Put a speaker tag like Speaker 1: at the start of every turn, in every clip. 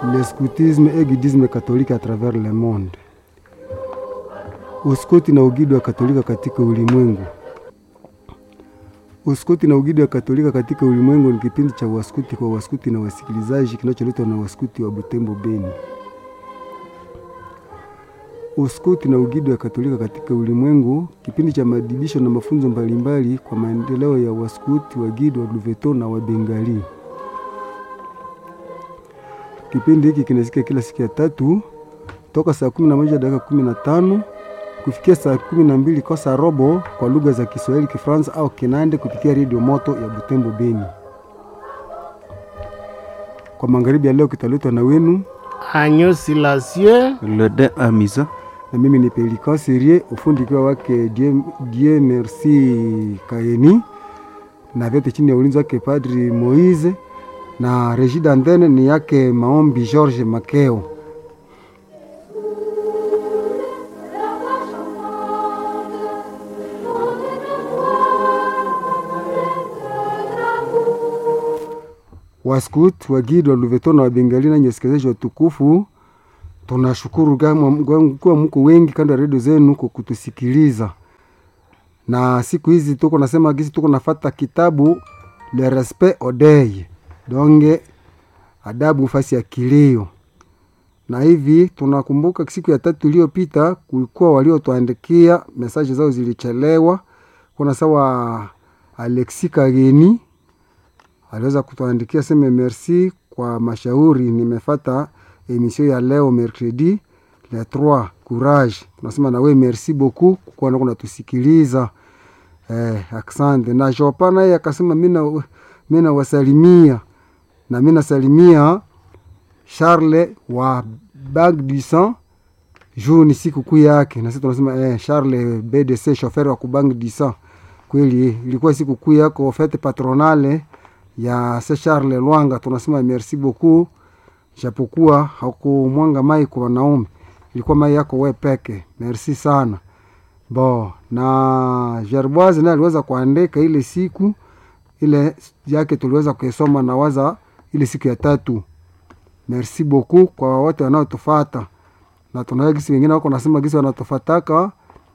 Speaker 1: le scoutisme et guidisme catholique à travers le monde. Uskoti na ugido wa Katolika katika ulimwengu. Uskoti na ugido wa Katolika katika ulimwengu ni kipindi cha waskuti kwa waskuti na wasikilizaji kinacholetwa na waskuti wa Butembo Beni. Uskuti na ugido wa Katolika katika ulimwengu, kipindi cha maadibisho na mafunzo mbalimbali kwa maendeleo ya waskuti, wagido, wa Luveto na Wabengali. Kipindi hiki kinasikia kila siku ya tatu toka saa kumi na moja dakika kumi na tano kufikia saa kumi na mbili kosa robo kwa lugha za Kiswahili, Kifaransa au Kinande kupitia redio moto ya Butembo Beni. Kwa magharibi ya leo kitaletwa na wenu
Speaker 2: Agneau Silencieux,
Speaker 3: Le de Amisa.
Speaker 1: na mimi ni Pelikan Serie, ufundi ukiwa wake Dieu, Dieu Merci Kaeni, na vyote chini ya ulinzi wake Padri Moise, na regie d'antenne ni yake Maombi George Makeo. Waskut, wagidi wa Luveto na Wabengali na nyesikilizaji watukufu, tunashukuru kama kuwa mko wengi kando ya redio zenu kwa kutusikiliza. Na siku hizi tuko nasema gisi tuko nafata kitabu Le Respect Odei, donge adabu fasi ya kilio. Na hivi tunakumbuka siku ya tatu iliyopita kulikuwa waliotuandikia mesaje zao zilichelewa. Kuna sawa Alexi Kageni aliweza kutuandikia seme merci kwa mashauri. Nimefata emission ya leo mercredi le 3 courage. Tunasema na we merci beaucoup kwa kuwa unatusikiliza. Eh, asante. Na Jopa naye akasema mimi mimi nawasalimia na mimi nasalimia Charles wa Bag du Sang juu ni siku kuu yake, na sisi tunasema eh, Charles BDC chauffeur wa kubang du Sang. Kweli ilikuwa siku kuu yako fete patronale ya se Charles Lwanga, tunasema merci beaucoup, japokuwa hakumwanga mai kwa wanaume, ilikuwa mai yako we peke. Merci sana bo. Na Gerboise naye aliweza kuandika ile siku ile yake, tuliweza kuisoma na waza ile siku ya tatu. Merci beaucoup kwa wote wanaotufata, na tunaa gisi wengine wako nasema gisi wanatufataka.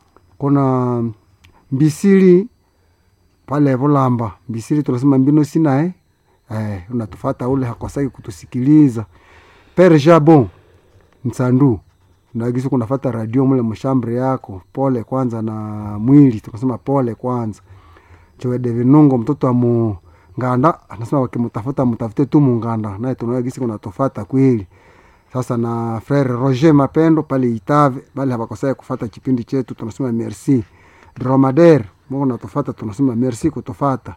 Speaker 1: Kuna Mbisili pale Volamba Mbisili, tunasema mbino sina eh? Eh, unatufata ule hakosaki kutusikiliza. Pere Jabon Nsandu nagisi kunafata radio mule mshambre yako, pole kwanza na mwili, tunasema pole kwanza. Chowe de Vinungo mtoto wa Munganda anasema wakimtafuta mtafute tu Munganda, naye tunagisi kunatufata kweli. Sasa na frere Roger Mapendo pale Itave pale hapakosai kufata kipindi chetu, tunasema merci. Dromader Mungu natufata, tunasema merci kutufata.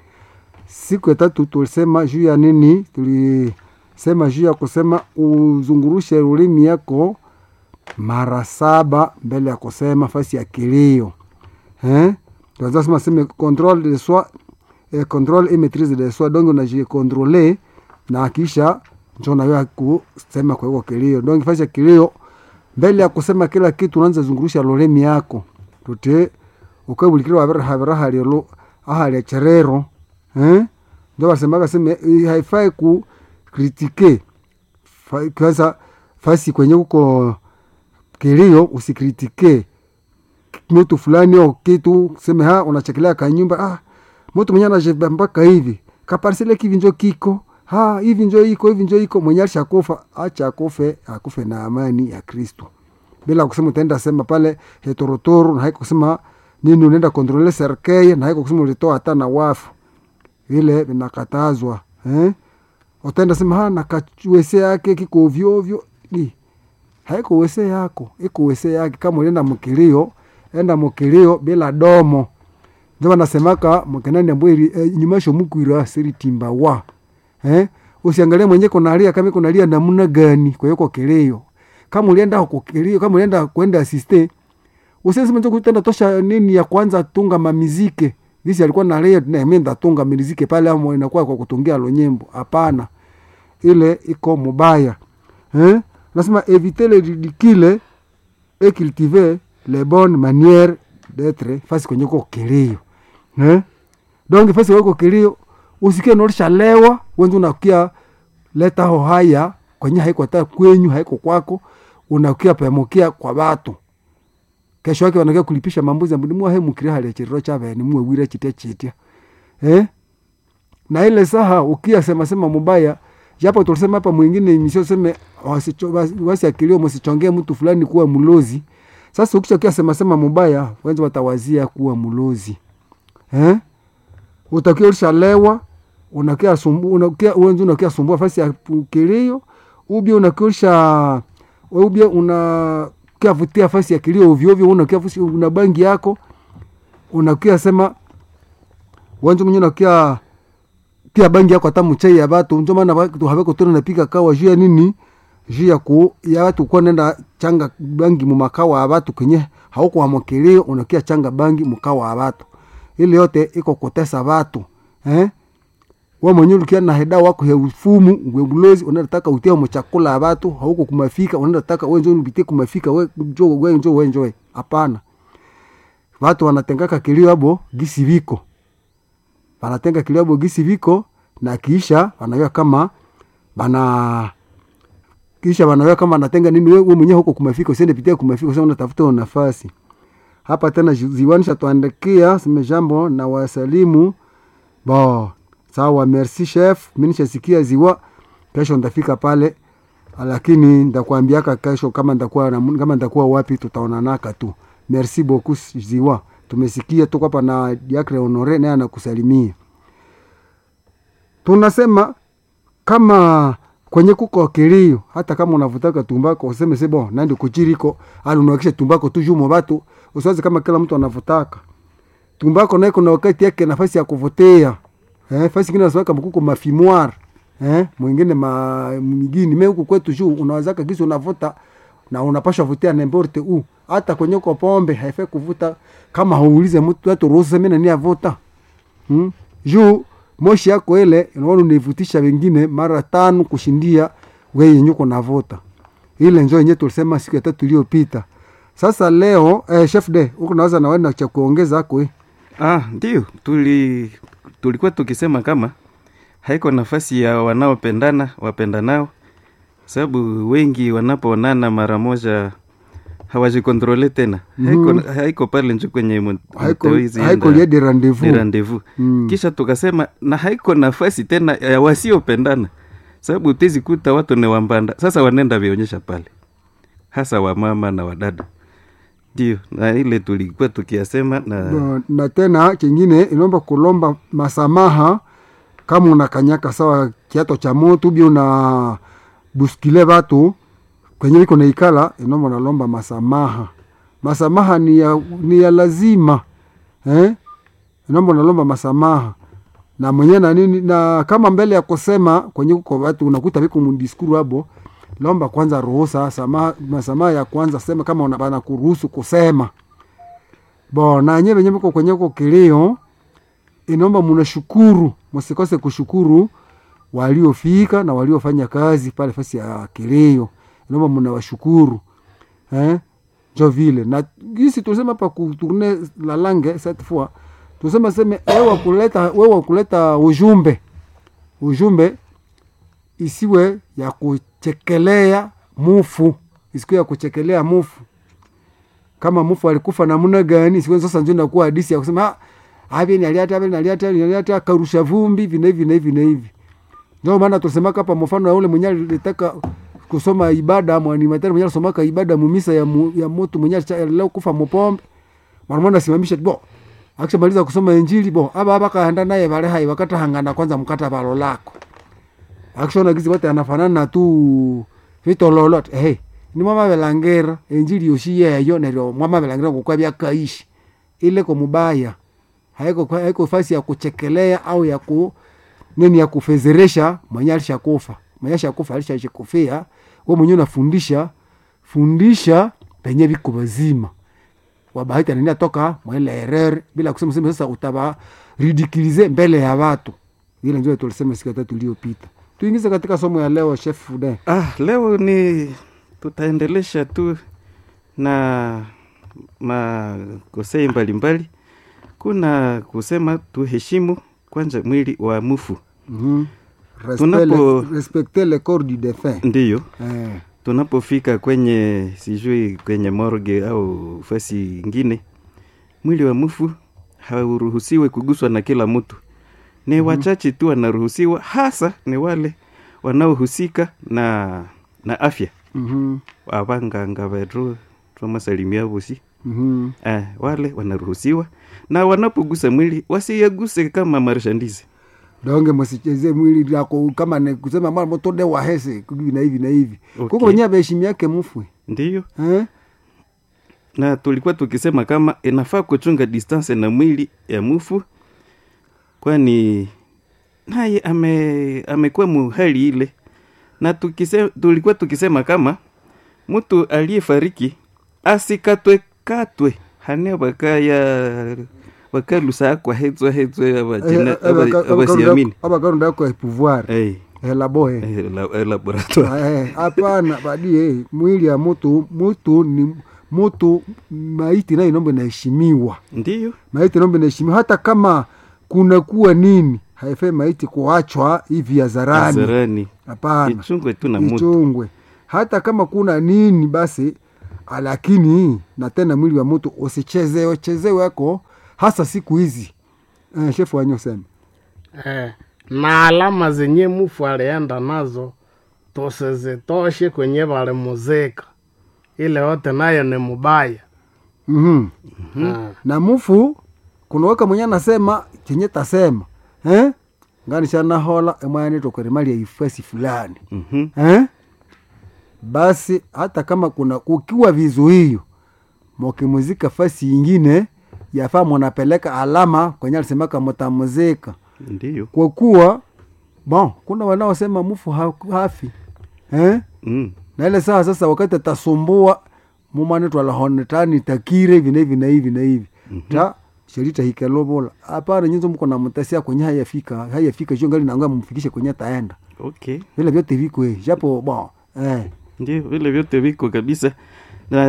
Speaker 1: Siku ya tatu tulisema juu ya nini? Tulisema juu ya kusema uzungurushe ulimi yako mara saba mbele ya kusema fasi ya kilio eh? Tunasema sema control de soi eh, control et maîtrise de soi, donc unajikontrole na kisha njo nawe kusema kwa hiyo kilio. Donc fasi ya kilio mbele ya kusema kila kitu unaanza zungurusha lolemi yako tute ukabulikira wabera habera halilo ahali cherero eh ndio wasemaga sema haifai ku kritike kwanza fasi kwenye uko kilio usikritike mtu fulani au kitu sema ha unachekelea kanyumba ah mtu mwenye anajeba mpaka hivi kaparsele kivi njo kiko ha hivi njo iko hivi njo iko mwenye alishakufa acha akufe akufe na amani ya Kristo bila kusema utaenda sema pale hetorotoro na haiko kusema nini unaenda kontrole serkei na haiko kusema ulitoa hata na wafu vile vinakatazwa eh? utaenda sema ha nakawese yake kiko ovyo ovyo ni haiko wese yako iko wese yake kama ulienda mkilio enda mkilio bila domo ndio wanasemaka mkenani ambwe e, nyumasho mukwira siri timba wa eh usiangalie mwenye konalia kama konalia namna gani kwa hiyo kilio kama ulienda kukilio kama ulienda kwenda asiste usiseme tu kutenda tosha nini ya kwanza tunga mamizike gisi alikuwa na leo na mimi ndatunga mizike pale ama inakuwa kwa kutungia lonyembo hapana ile iko mubaya eh nasema éviter le ridicule et cultiver les bonnes manières d'être fasi kwenye ko kilio eh donc fasi kwa kilio usikie nolisha lewa wenzi unakia leta ho haya kwenye haiko hata kwenyu haiko kwako unakia pamokia kwa watu kesho yake wanakia kulipisha mambuzi ambu nimwa he mukire hali chiriro chabe ni mwe wire chitia chitia eh na ile saha ukia sema sema mubaya japo tulisema hapa mwingine misio seme wasicho- wasi- wasiakilio msichongee mtu fulani kuwa mlozi sasa ukisha kia sema sema mubaya wenzi watawazia kuwa mlozi eh utakia ulishalewa unakia sumbu unakia wenzi unakia sumbua fasi ya kilio ubia unakia ulisha ubia una kia vutia fasi ya kilio ovyo ovyo unakia fusi una bangi yako unakia sema wenzi mwenye unakia pia bangi yako hata mchai ya batu njo maana watu haveko tena napika kawa juu ya nini juu ya ku ya watu kwa nenda changa bangi mu makawa ya batu kenye hauko wamokeleo unakia changa bangi mkawa ya batu ile yote iko kutesa watu eh wa mwenye ulikia na heda wako ya ufumu ngwebulozi unataka utia mu chakula ya watu hauko kumafika unataka wewe njoo ubitie kumafika wewe njoo wewe njoo wewe njoo hapana watu wanatengaka kilio abo gisi viko wanatenga kilabo gisi viko na kisha wanaweka kama bana kisha wanaweka kama anatenga nini wewe mwenyewe huko kumafika usiende pitia kumafika sasa unatafuta nafasi hapa tena zi- ziwani shatuandikia sime jambo na wasalimu bo sawa merci chef mimi nishasikia ziwa kesho ndafika pale lakini ndakwambiaka kesho kama ndakuwa na- kama ndakuwa wapi tutaonanaka tu merci beaucoup ziwa tumesikia tuko hapa na Diacre Honore naye anakusalimia tunasema kama kwenye kuko kilio hata kama unavutaka tumbako useme se bon nandi kuchiriko ali unawakisha tumbako tu jumo batu usiwazi kama kila mtu anavutaka tumbako naye kuna wakati yake nafasi ya kuvutia eh, fasi ingine naswaka mkuko mafimoire eh, mwingine ma migini me huku kwetu juu unawazaka kisi unavuta na unapasha vutia nemborte u hata kwenye uko pombe haifai kuvuta kama hauulize mtu hata ruhusa mimi nani avuta hmm? juu moshi yako ile unaona unaivutisha wengine mara tano kushindia wewe yenye uko navuta ile njo yenye tulisema siku ya tatu iliyopita sasa leo eh, chef de huko naweza na wewe cha kuongeza hako eh.
Speaker 3: Ah, ndio tuli tulikuwa tukisema kama haiko nafasi ya wanaopendana wapendanao, sababu wengi wanapoonana mara moja hawajikontrole tena haiko, haiko pale njo kwenye mu-
Speaker 1: haiko
Speaker 3: mtawezi
Speaker 1: haiko
Speaker 3: enda-
Speaker 1: lie de rendezvous
Speaker 3: ni rendezvous
Speaker 1: Mm.
Speaker 3: kisha tukasema na haiko nafasi tena ya wasiopendana sababu utezi kuta watu ni wambanda sasa wanaenda vionyesha pale hasa wamama na wadada ndio na ile tulikuwa tukiasema na
Speaker 1: na, na tena kingine inaomba kulomba masamaha kama unakanyaka sawa kiato cha moto ubi una buskile batu kwenye iko naikala inaomba nalomba masamaha masamaha ni ya, ni ya lazima eh? inaomba nalomba masamaha na mwenye na nini na kama mbele ya kusema kwenye kuko watu unakuta viko mdiskuru abo lomba kwanza ruhusa samaha masamaha ya kwanza sema kama unabana kuruhusu kusema bo na nye venye viko kwenye ko kilio inaomba munashukuru msikose kushukuru waliofika na waliofanya kazi pale fasi ya kilio inaomba munawashukuru eh? njo vile na gisi tusema hapa kuturne la langue cette fois tusema seme wewe kuleta wewe kuleta ujumbe ujumbe isiwe ya kuchekelea mufu isiwe ya kuchekelea mufu kama mufu alikufa namna gani siku sasa ndio inakuwa hadisi ya kusema ah avi ni aliata avi ni aliata ni aliata karusha vumbi vina hivi na hivi na hivi ndio maana tusemaka hapa mfano ya ule mwenye alitaka kusoma ibada mwani matari mwenye alisomaka ibada mumisa ya, mu, ya moto mwenye alicha- leo kufa mupombe mwanamwana asimamisha bo akishamaliza kusoma injili bo aba aba kaenda naye bale hai wakata hangana kwanza mkata balo lako akishona gizi wote anafanana tu vitololot hey, ni mwama belangera injili yoshi yeyo neryo mwama belangera kukwa byakaishi ile ko mubaya haiko haiko fasi ya kuchekelea au ya ku nini ya kufezeresha mwenye alishakufa mwenye alishakufa alishashikufia wewe mwenyewe unafundisha fundisha penye viko bazima wabahati anania toka mwele erere bila kusema sema sasa utaba ridikilize mbele ya watu ile ndio tulisema siku ya tatu iliyopita tuingize katika somo ya leo chef Fude
Speaker 3: ah, leo ni tutaendelesha tu na makosei mbalimbali kuna kusema tuheshimu kwanza mwili wa mufu
Speaker 1: mm Respect
Speaker 3: Tunapo-
Speaker 1: le- respecter le corps du défunt
Speaker 3: ndiyo
Speaker 1: eh.
Speaker 3: tunapofika kwenye sijui kwenye morgue au fasi ingine mwili wa mfu hauruhusiwe kuguswa na kila mtu ni wachache tu wanaruhusiwa hasa ni wale wanaohusika na na afya
Speaker 1: mhm,
Speaker 3: abanganga betu twamasalimia vosi
Speaker 1: mhm.
Speaker 3: eh, wale wanaruhusiwa na wanapogusa mwili wasiyaguse kama marshandise
Speaker 1: donge msicheze mwili yako kama ni kusema mara moto de wahese hivi na hivi na hivi
Speaker 3: Okay.
Speaker 1: kuko wenyewe beheshimi yake mfwe
Speaker 3: ndiyo
Speaker 1: eh?
Speaker 3: na tulikuwa tukisema kama inafaa kuchunga distance na mwili ya mufu kwani naye ame amekuwa muhali ile na tukise, tulikuwa tukisema kama mtu aliyefariki asikatwe katwe hane bakaya bakalusa kwa hetswa hetswa abajina- aba- abasiamini
Speaker 1: abakarunda yako ya pouvoir
Speaker 3: Eh,
Speaker 1: elaboe
Speaker 3: eh, la- eh, laboratoire
Speaker 1: Eh, hapana badie mwili ya mutu mutu ni mutu maiti nayo inombe naheshimiwa
Speaker 3: ndiyo
Speaker 1: maiti inombe naheshimiwa hata kama kunakuwa nini haifai maiti kuachwa hivi hadharani
Speaker 3: zarani
Speaker 1: hapana
Speaker 3: ichungwe tu na mutu
Speaker 1: ichungwe hata kama kuna nini basi lakini na tena mwili wa mtu usichezewe chezewe ako hasa siku hizi eh, shefu wanyo sema
Speaker 2: eh, na alama zenye mufu alienda nazo tusizitoshe kwenye valimuzika ile yote nayo ni mubaya
Speaker 1: mm-hmm.
Speaker 2: Ah,
Speaker 1: na mufu kunaweka mwenye anasema chenye tasema eh? ngani shanahola emwanitokweremalia ifasi fulani
Speaker 3: Mhm.
Speaker 1: eh? basi hata kama kuna kukiwa vizuio mokimuzika fasi ingine yafaa munapeleka alama kwenye alisemaka mutamuzika
Speaker 3: ndiyo
Speaker 1: kwa kuwa bon kuna wanaosema mufu ha- hafi eh?
Speaker 3: mm.
Speaker 1: na ile saa sasa wakati atasumbua mumanitwalahonetani takire hivi na hivi na hivi na hivi ta sherita hikelobola hapana nyinzo mko na mtasia kwenye hayafika hayafika sio ngali nangua mumfikishe kwenye taenda
Speaker 3: okay
Speaker 1: vile vyote viko eh, japo bon eh
Speaker 3: ndio vile vyote viko kabisa na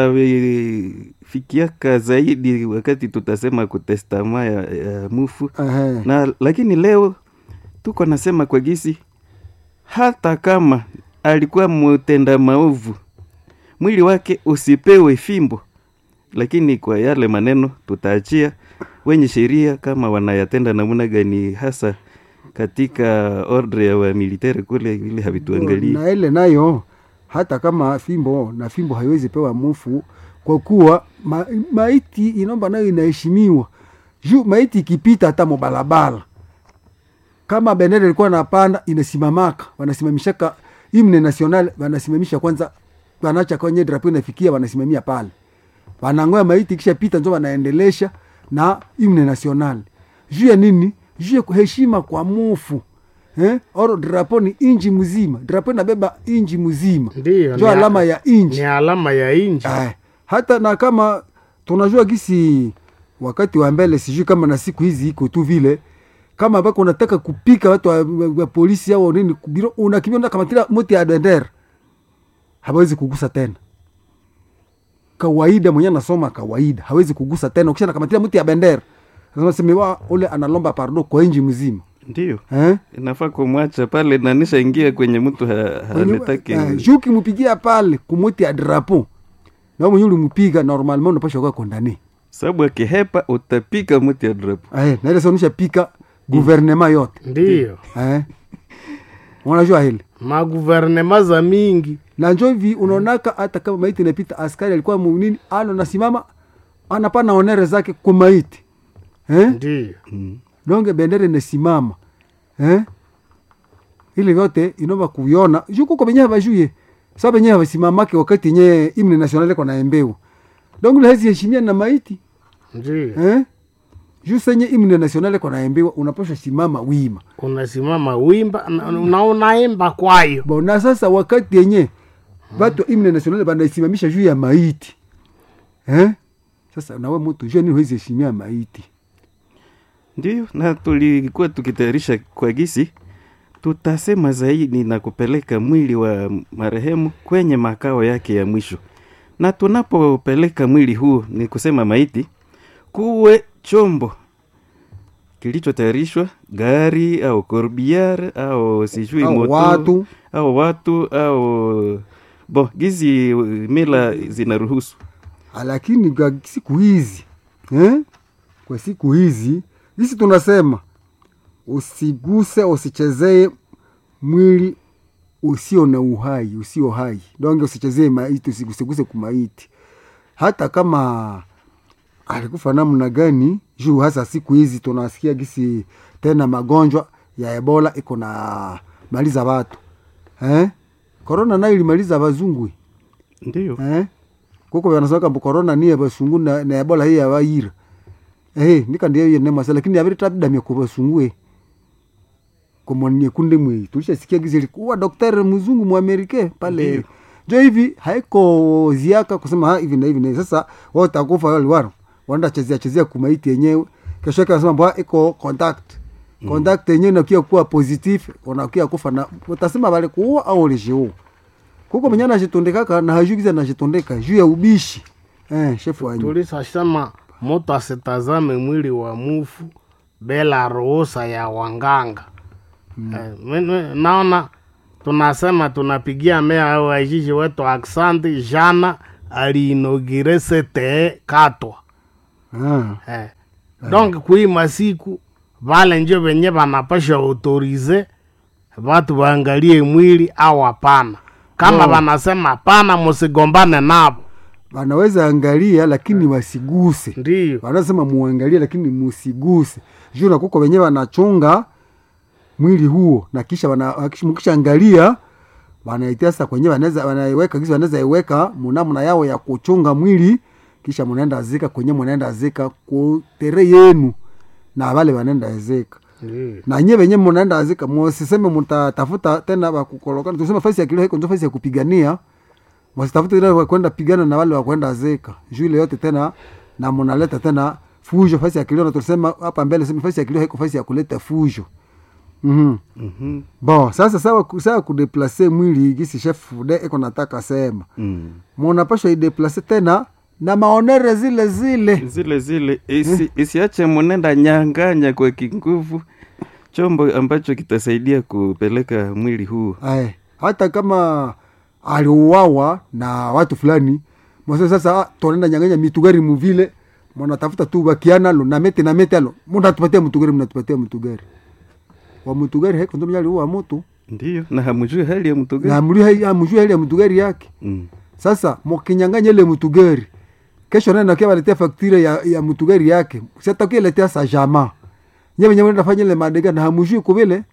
Speaker 3: tutafikiaka zaidi wakati tutasema kutestama ya, ya mufu
Speaker 1: eh
Speaker 3: na lakini leo tuko nasema kwa gisi hata kama alikuwa mtenda maovu mwili wake usipewe fimbo lakini kwa yale maneno tutaachia wenye sheria kama wanayatenda namna gani hasa katika ordre ya wamilitari kule ili havituangalii
Speaker 1: na ile nayo hata kama fimbo na fimbo haiwezi pewa mufu kwa kuwa ma, maiti inomba nayo inaheshimiwa juu maiti ikipita hata mubalabala kama bendera ilikuwa napanda inasimamaka wanasimamishaka himne national wanasimamisha kwanza wanacha kwenye drapo inafikia wanasimamia pale wanangoya maiti kisha pita njo wanaendelesha na himne national juu ya nini juu ya heshima kwa mufu eh? oro drapo ni inji mzima drapo inabeba inji mzima
Speaker 2: ndiyo
Speaker 1: njo
Speaker 2: ni a-
Speaker 1: alama ya inji
Speaker 2: ni alama ya inji
Speaker 1: Eh, hata na kama tunajua gisi wakati wa mbele sijui kama na siku hizi iko tu vile kama bako unataka kupika watu wa, wa, wa polisi au nini biro unakimbia unataka kamatila mti ya bendera hawezi kugusa tena kawaida mwenye anasoma kawaida hawezi kugusa tena ukisha nakamatila mti ya bendera Sasa semewa ule analomba pardo kwa inji mzima
Speaker 3: ndio
Speaker 1: eh?
Speaker 3: inafaa kumwacha pale nanisha ingia kwenye mtu ha,
Speaker 1: Mwenye-
Speaker 3: haletake
Speaker 1: eh, juu ukimupigia pale kumuti ya drapo na mwenye ulimupiga normalement unapasha kuwa kondane
Speaker 3: sababu akihepa utapika mti ya drapo
Speaker 1: Eh, na ile sonisha pika guvernema yote
Speaker 2: ndiyo
Speaker 1: eh. unajua hili
Speaker 2: maguvernema za mingi
Speaker 1: na njo hivi unaonaka hata kama maiti inapita askari alikuwa munini ano nasimama anapana onere zake kwa maiti eh?
Speaker 2: ndiyo
Speaker 3: mm.
Speaker 1: donge bendera inasimama eh? ile vyote inova kuviona juu kuko benye havajuye sa benye havasimamake wakati yenye imne nationale kwa naembewa donge lehezi heshimia na maiti
Speaker 2: ndiyo
Speaker 1: eh? juu senye imne nationale kwa naembewa unapasha simama wima
Speaker 2: unasimama wimba na na unaimba kwayo
Speaker 1: bona sasa wakati yenye batu imne nationale banaisimamisha juu ya maiti eh? sasa nawe mutu juu nini huwezi heshimia maiti
Speaker 3: ndio na tulikuwa tukitayarisha kwa gisi tutasema zaidi na kupeleka mwili wa marehemu kwenye makao yake ya mwisho na tunapopeleka mwili huu ni kusema maiti kuwe chombo kilichotayarishwa gari au corbiar au sijui
Speaker 1: Au
Speaker 3: moto
Speaker 1: watu.
Speaker 3: au watu au bo gizi uh, mila zinaruhusu
Speaker 1: lakini kwa siku hizi eh? kwa siku hizi hisi tunasema usiguse usichezee mwili usio na uhai usio hai donge usichezee maiti usigusiguse kumaiti hata kama alikufa namna gani juu hasa siku hizi tunasikia gisi tena magonjwa ya ebola iko na maliza watu eh? korona nayo ilimaliza wazungu
Speaker 3: ndio
Speaker 1: eh? kuko vanasema kambu korona niye vasungu na, na ebola hii yavaira eh, nikandiyo yenemasa lakini aviritabidamia ku vasungu e komonie kunde mwei tulishasikia gizi likuwa daktari mzungu muamerike pale
Speaker 3: Ndiyo.
Speaker 1: jo hivi haiko ziaka kusema ha, hivi na hivi na hivi sasa wao takufa wale waro wanda chezea chezea kumaiti yenyewe kesho yake wanasema mbwa iko contact contact yenyewe nakia kuwa positif unakia kufa na utasema wale kuua au ulishiua kuko mwenye anashitondekaka na hajui gizi anashitondeka juu ya ubishi eh, shefu wanyu
Speaker 2: tulisasema mtu asitazame mwili wa mufu bila ruhusa ya wanganga mm. eh, mimi naona tunasema tunapigia mea au ajiji wetu aksanti jana aliinogire sete katwa
Speaker 1: ah.
Speaker 2: eh. donc kui masiku vale njo venye vanapasha autorize vatu vaangalie mwili au hapana kama
Speaker 1: Oh.
Speaker 2: vanasema hapana musigombane navo
Speaker 1: wanaweza angalia lakini wasiguse
Speaker 2: ndiyo
Speaker 1: wanasema muangalie lakini musiguse juu nakuko wenyewe wanachunga mwili huo na kisha wana- wakish- mkisha angalia wanaitia sasa kwenye wanaweza wanaiweka kisi wanaweza iweka munamna yao ya kuchunga mwili kisha munaenda zika kwenye munaenda zika kutere yenu na wale wanaenda zika
Speaker 2: ndiyo
Speaker 1: na nye wenye munaenda zika musiseme mutatafuta tena wakukolokana tuseme fasi ya kilio haiko ndio fasi ya kupigania wasitafute ile wa kwenda pigana na wale wa kwenda zeka juu ile yote tena na munaleta tena fujo fasi ya kilio na tulisema hapa mbele sema fasi ya kilio haiko fasi ya kuleta fujo mhm
Speaker 3: Mhm.
Speaker 1: bon sasa sawa ku- sawa kudeplace mwili gisi chef de iko nataka sema
Speaker 3: Mm.
Speaker 1: munapashwa ideplace tena na maonere zile zile
Speaker 3: zile zile isi, isiache munenda nyanganya kwa kinguvu chombo ambacho kitasaidia kupeleka mwili huu
Speaker 1: Ae, hata kama aliuawa na watu fulani mwase sasa ah, tunaenda nyanganya mitugari muvile mnatafuta tu bakiana lo na mete na mete alo mnatupatia mtugari mnatupatia mtugari wa mtugari haiko ndo mnyali uwa mtu
Speaker 3: ndiyo na hamjui hali ya mtu
Speaker 1: na
Speaker 3: gani
Speaker 1: amjui hai- amjui hali ya mtugari yake
Speaker 3: mm.
Speaker 1: sasa mkinyanganya ile mtugari kesho nenda kia waletea faktire ya, ya mtugari yake sitakia letea sa jama nyewe nyewe nenda fanya ile madega na hamjui kuvile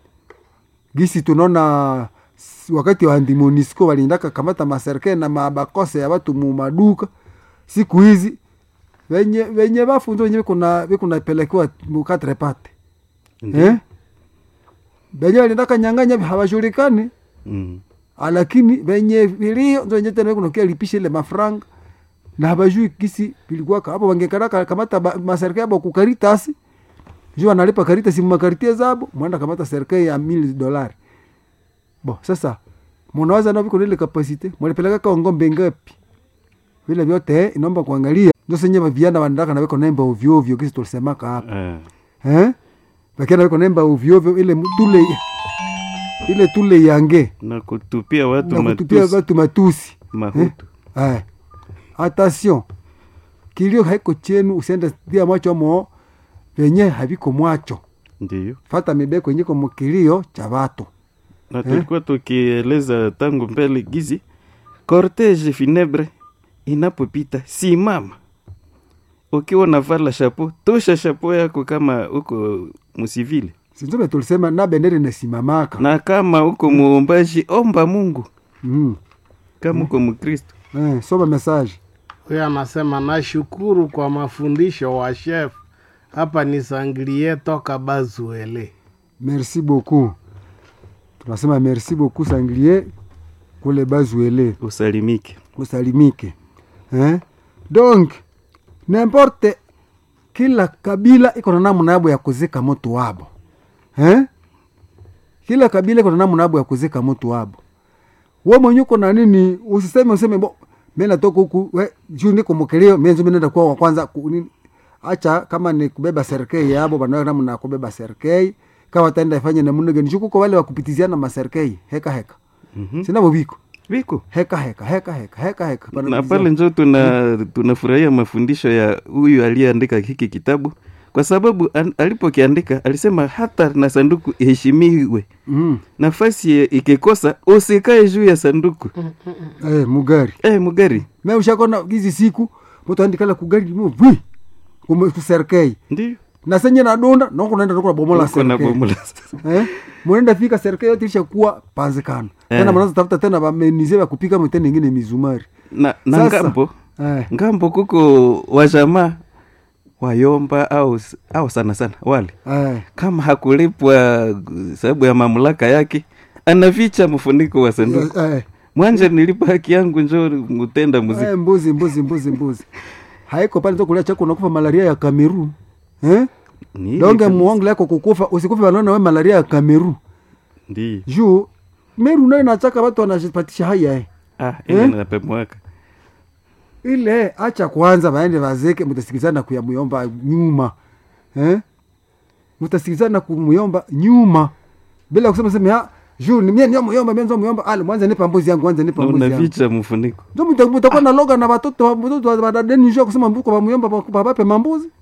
Speaker 1: gisi tunaona s- wakati wa andimonisco waliendaka kamata maserikali na mabakose ya watu mu maduka siku hizi venye venye bafunzo wenyewe kuna vikunapelekewa mukatre pate
Speaker 3: Ndiyo.
Speaker 1: eh? venye waliendaka nyanganya hawajulikani
Speaker 3: Mm.
Speaker 1: lakini venye vilio ndo wenye tena kunakia lipisha ile mafranga na habajui kisi vilikuwaka hapo wangekaraka kamata ba- maserikali abo kukaritasi juu analipa karitasi mmakaritie zabo mwenda kamata serikali ya mili dolari bo sasa munawaza na viko na ile kapasite mwalipeleka ka ngombe ngapi vile vyote eh, inaomba kuangalia ndo senye viana wanataka na weko nemba ovyo ovyo kisi tulisemaka hapa
Speaker 3: Ah.
Speaker 1: eh wakiana weko nemba ovyo ovyo ile tule ile tule yange
Speaker 3: na kutupia watu
Speaker 1: na kutupia
Speaker 3: matusi
Speaker 1: watu matusi
Speaker 3: mahutu
Speaker 1: eh. attention kilio haiko chenu usiende dia mwacho mo venye haviko mwacho
Speaker 3: ndiyo
Speaker 1: fata mibeko yenye komo kilio cha watu
Speaker 3: na tulikuwa tukieleza tangu mbele gizi cortege funebre inapopita simama ukiwa unavala shapo tosha shapo yako kama uko musivile
Speaker 1: sinzobe tulisema na bendera inasimamaka
Speaker 3: na kama uko muombaji omba mungu
Speaker 1: mm.
Speaker 3: kama uko mkristo
Speaker 1: eh, soma message
Speaker 2: huyo anasema nashukuru kwa mafundisho wa chef hapa ni sangilie toka bazuele
Speaker 1: merci beaucoup tunasema merci beaucoup sanglier kule bazuele
Speaker 3: usalimike
Speaker 1: usalimike eh? donc nimporte kila kabila iko na namna yabo ya kuzika moto wabo eh? kila kabila iko na namna yabo ya kuzika moto wabo we mwenye uko na nini usiseme useme bo mi natoka huku we juu niko mokeleo mienzo mi nenda kuwa wa kwanza ku- nini acha kama ni kubeba serikei yabo banawe namna ya kubeba serikei kama wataenda ifanye namna gani shukuko wale wakupitiziana maserikei heka heka
Speaker 3: Mhm.
Speaker 1: sinavo viko
Speaker 3: viko
Speaker 1: heka heka heka heka heka heka
Speaker 3: na
Speaker 1: Banapitiziana.
Speaker 3: pale njo tuna tunafurahia mafundisho ya huyu aliyeandika hiki kitabu kwa sababu an, alipokiandika alisema hata na sanduku iheshimiwe
Speaker 1: mm.
Speaker 3: nafasi ya- ikikosa usikae juu ya sanduku
Speaker 1: eh, mugari
Speaker 3: eh, mugari
Speaker 1: me ushakona hizi siku mtu andikala kugari mo bwi kume- kuserikei
Speaker 3: ndio
Speaker 1: na senye nadonda noko naenda noko bomola
Speaker 3: uko na
Speaker 1: serikei
Speaker 3: bomola
Speaker 1: eh mwenda fika serikali yote ilishakuwa panzikano tena
Speaker 3: Eh.
Speaker 1: mnaanza tafuta tena bamenize ya kupika mtende ingine mizumari
Speaker 3: na, na
Speaker 1: Sasa,
Speaker 3: ngambo
Speaker 1: eh
Speaker 3: ngambo kuko wajamaa wayomba au au sana sana wale
Speaker 1: eh
Speaker 3: kama hakulipwa sababu ya mamlaka yake anaficha mfuniko wa sanduku
Speaker 1: eh,
Speaker 3: mwanja nilipa haki yangu njo mutenda muziki
Speaker 1: eh mbuzi mbuzi mbuzi mbuzi haiko pale tokulia chako unakufa malaria ya Kameru eh
Speaker 3: Ni ile
Speaker 1: donge
Speaker 3: kabisa.
Speaker 1: muongo lako kukufa usikufe wanaona we malaria ya Kameru
Speaker 3: Ndi.
Speaker 1: juu Meru nayo nachaka watu wanajipatisha haya eh
Speaker 3: ah ile
Speaker 1: Eh?
Speaker 3: napemwaka
Speaker 1: ile acha kwanza waende wazeke mtasikizana kuyamuyomba nyuma eh? mtasikizana kumuyomba nyuma bila kusema sema ha juu ni mie ndio muyomba mie ndio muyomba ale mwanza nipa mbuzi yangu mwanza nipa mbuzi yangu
Speaker 3: unaficha mfuniko
Speaker 1: ndio mta- mtakuwa na loga na watoto watoto wa dadeni juu kusema mbuko wa muyomba babape mambuzi